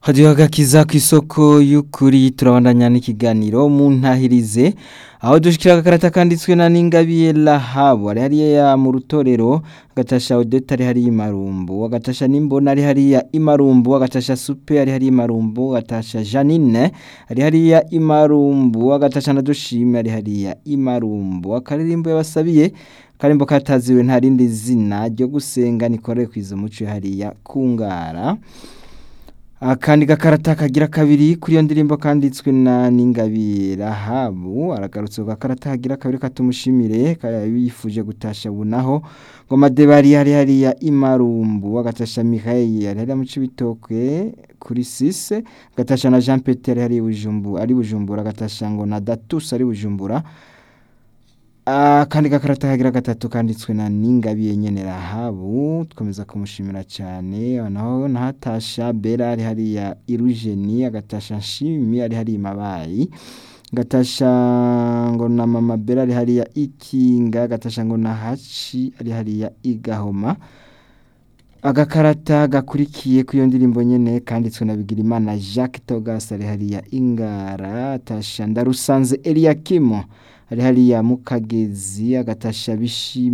hadiho agakiza kw'isoko y'ukuri turabandanya n'ikiganiro mu ntahirize aho dushikira agakarata kanditswe na Ningabiye Rahabu ari hariya mu rutorero agatasha Odeta ari hariya imarumbu agatasha Nimbona ari hariya imarumbu agatasha Supe ari hariya imarumbu agatasha Janine ari hariya imarumbu agatasha na Dushime ari hariya imarumbu akaririmbo yabasabiye karimbo kataziwe nta rindi zina ryo gusenga nikoreye kwiza muco hariya kungara akandi gakarata kagira kabiri kuri iyo ndirimbo kanditswe na Ningabiye Rahabu aragarutse ku gakarata kagira kabiri katumushimire yifuje gutasha bunaho ngo madebari hari hariya imarumbu agatasha Mihaye ari hariya mu Cibitoke kuri sise agatasha na Jean Peter ari hariya Bujumbu ari Bujumbura agatasha ngo na Datus ari Bujumbura akandi gakarata kagira gatatu kanditswe na Ningabiye nyene Rahabu twemeza kumushimira cyane naho nahatasha Bera ari hariya Irujeni agatasha Nshimi ari hariya Mabayi gatasha ngo na mama Bera ari hariya Ikinga gatasha ngo na Haci ari hariya Igahoma agakarata gakurikiye ku iyo ndirimbo nyene kanditswe na Bigirimana Jacques Togas ari hariya Ingara atasha Ndarusanze Eliakimo ari hariya mu Kagezi agatasha Bishime